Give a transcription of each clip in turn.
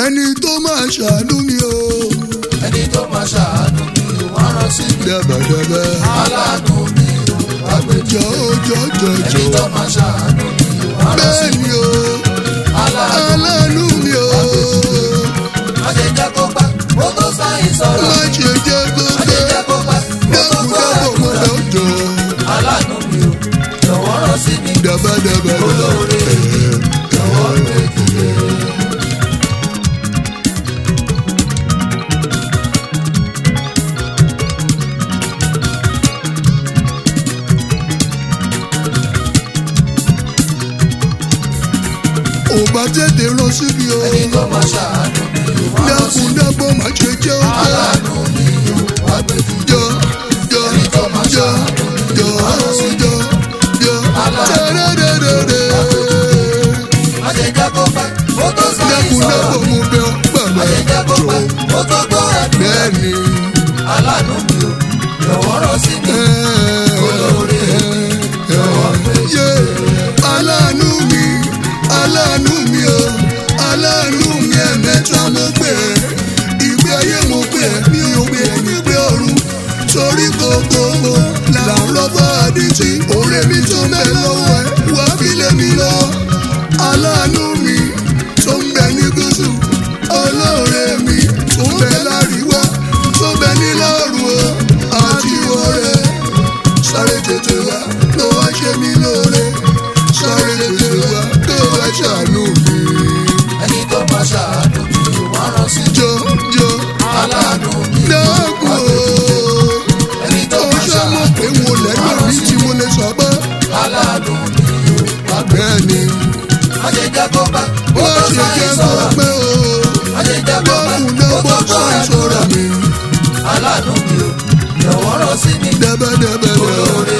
ẹni tó máa ṣàánú mi o. ẹni tó máa ṣàánú mi ò wá rán sí mi. dẹ́bẹ̀dẹ́bẹ̀ aláàánú mi ò wá gbé jọ jọ jọ ẹni jọ tó máa ṣàánú mi ò wá rán sí bẹ́ẹ̀ mi. ni o aláàánú aláàánú mi o má ṣe jẹ́ kó pẹ́ kó tó sáyìn sọ̀rọ̀ má ṣe jẹ́ kó má ṣe pẹ́ jẹ́ kó pẹ́ kó tó dẹ́kun gbọ́ dábọ̀ mọ́ àdúrà. bẹ́ẹ̀ jọ aláàánú mi ò jọ̀wọ́ rán sí mi. dẹ́bẹ̀dẹ́bẹ̀ olóore jọ̀wọ́ gbé dìde. ò bá tètè rán síbi o ẹni tó máa ṣàánú mi ò wá rán sí dẹ́kun mi. dábọ̀ má ṣe jẹ́ ó pẹ́ aláàánú mi ò wá gbé dìde. jọ jọ jọ jọ jọ jọ tẹ́rẹ́rẹ́rẹ́rẹ́ má ṣe jẹ́ kó pẹ́ kó tó sáyìn dẹ́kun sọ̀rọ̀. dábọ̀ mú bẹ́ẹ̀ má ṣe jẹ́ kó pẹ̀lẹ́ pẹ́ jọ kó tó gbọ́ àdúrà. bẹ́ẹ̀ ni. aláàánú mi ò jọ̀wọ́ rán sí mi. olóore jọ̀wọ́ gbé Yé, aláàánú mi aláàánú mi o aláàánú mi ẹ̀mẹ́ta mo pè é ìgbé ayé mo pè é mi ò pè é nígbé ọ̀run torí kòkòrò là ń lọ́gbọ́ àdìtì òrè mi tó ń bẹ lọ́wọ́ ẹ wá fi lé mi lọ aláàánú mi tó ń bẹ ní gúúsù olóore mi tó ń bẹ láríwá tó ń bẹ nílá ọ̀run o àti ọ̀rẹ́ sáré tètè wá ló wá ṣe mí lóore sáré tètè wá ló wá ṣàánú mi. ẹni tó máa ṣàánú mi ò wá rán sí mi. jọ jọ aláàánú mi ò dákun wá o gbé dìde. ẹni tó ó máa ṣe mọ̀ ṣàánú pé mo lẹ́nu mi tí mo lè sọ pé aláàánú mi ò wá gbé bẹ́ẹ̀ ni má ṣe jẹ́ kó pẹ́ kó má tó ṣe sáyìn jẹ́ kó sọ̀rọ̀. pẹ́ o má ṣe jẹ́ kó pẹ́ dákun kó dábọ̀ tó gbọ́ sọ ìṣòro àdúrà. mi aláàánú mi ò jọ̀wọ́ rán sí mi. dẹ́bẹ́dẹ́bẹ́ olóore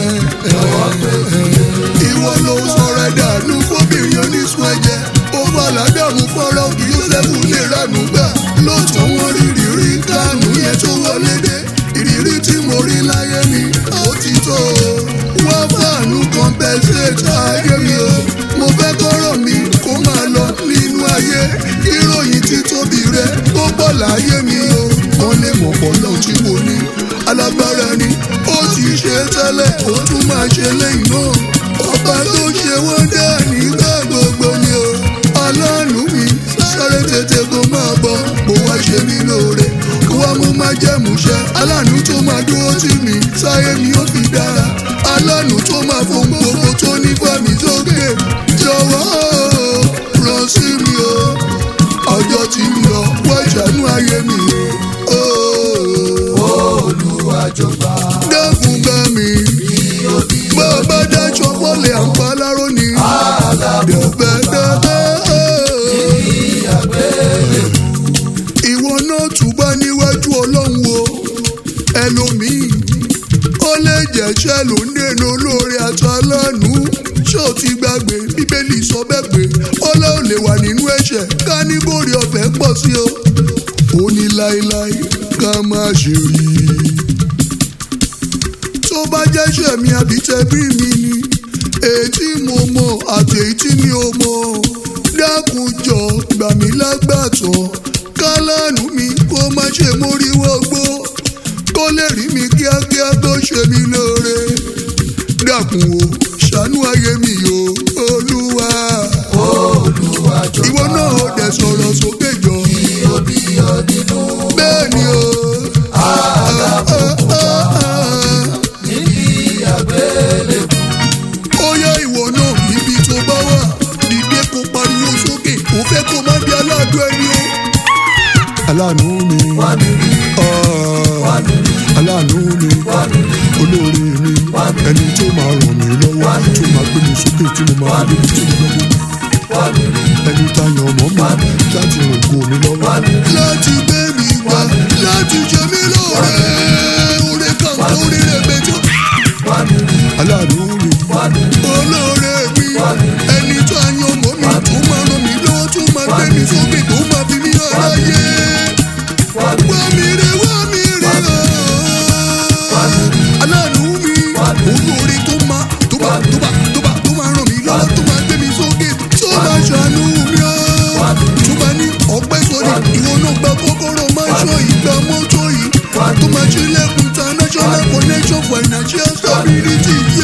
jọ̀wọ́ gbé dìde. ìwọ ló sọ̀rọ̀ ẹ̀dánù fóbìnrin oníṣun ẹ̀jẹ̀ ó wà ládàmú fọ́rọ́ kí Jósẹ́fù lè ránú gbà lóòótọ́ wọn rí ìrírí kánú yẹn tó wọlé dé ìrírí tí mo rí láyé mi ó ti tó o wọ́n fàánú compensate ayé mi o mo fẹ́ kọ́rọ̀ mi kó máa lọ nínú ayé ìròyìn títóbi rẹ tó pọ̀ láyé mi o wọ́n lè mọ̀ pọ̀ lọ́hùn tí mo ní alágbára ni ó ti ṣe tẹ́lẹ̀ ó tún máa ṣe lẹ́yìn náà ọba tó ṣe wọ́n dá nígbà gbogbo ni o aláàánú mi sáré tètè kó máa bọ̀ kó wá ṣe mí lóore kó wá mú má jẹ́múṣẹ́ aláàánú tó máa dúró tì mí sáyé mi ó fi dára aláàánú tó máa fohùn gbogbo tó ní fàmì sókè jọ̀wọ́ ràn sí mi o ọjọ́ tí ń lọ wá ṣàánú ayé mi o. olúwa jọba dákun bá mi bí ó bí bá a bá dájọ́ wọlé àǹfà láró ni. dẹ̀bẹ̀dẹ̀bẹ̀. ìwọ náà túbọ̀ níwájú ọlọ́run o ẹlòmíì ó lè jẹ́ṣẹ́ ló ń dènà olóore àtàlánú ṣé o ti gbàgbé bíbélì sọ bẹ́ẹ̀ pé ọlá ò lè wà nínú ẹ̀ṣẹ̀ ká ní bòrè ọ̀fẹ́ pọ̀ sí o ó ní láéláé ká má ṣe rí i tó bá jẹ́ṣẹ̀ mi àbí tẹbí mi ni èyí tí mo mọ̀ àti èyí tí mi ò mọ̀ dákun jọ gbà mí lágbàtọ́ kálánù mi kó má ṣe móríwó gbó kó lè rí mi kíákíá tó ṣe mí lóore dákun o ṣàánú ayé mi o olúwa olúwa jọba ìwọ náà ó dẹ̀ sọ̀rọ̀ sókè jọ bí ó bí ọ nínú bẹ́ẹ̀ ni o. níbi àgbélébù ó yá ìwọ náà níbi tó bá wà dìde kó pariwo sókè ó fẹ́ kó má di aláàdó ẹni o. aláàánú mi wá mi rí ah, wá mi rí aláàánú mi wá mi rí olóore mi ẹni tó máa ràn mí lọ́wọ́ tó máa gbé mi sókè tí mo máa gbé mi tí mo gbé mi wá mi rí ẹni tá a yan ọmọ mi láti ràn kó mi lọ́wọ́. láti gbé mi gbà láti ṣe mí lóore oore kàǹkà orí rẹ̀ mẹ́jọ. wá mi rí aláàánú mi wá mi rí olóore mi ẹni tó a yan ọmọ mi tó máa ràn mí lọ́wọ́ tó máa gbé mi sókè tó máa fi mí hàn láyé. wá mi wá mi rè wá mi rè ooo. aláàánú mi olóore tó máa tó bá tó bá tó bá tó máa ràn mí lọ́wọ́ tó máa gbé mi sókè tó máa ṣàánú mi ooo. tó bá ní ọpẹ́ sílẹ̀kùn international connection financial stability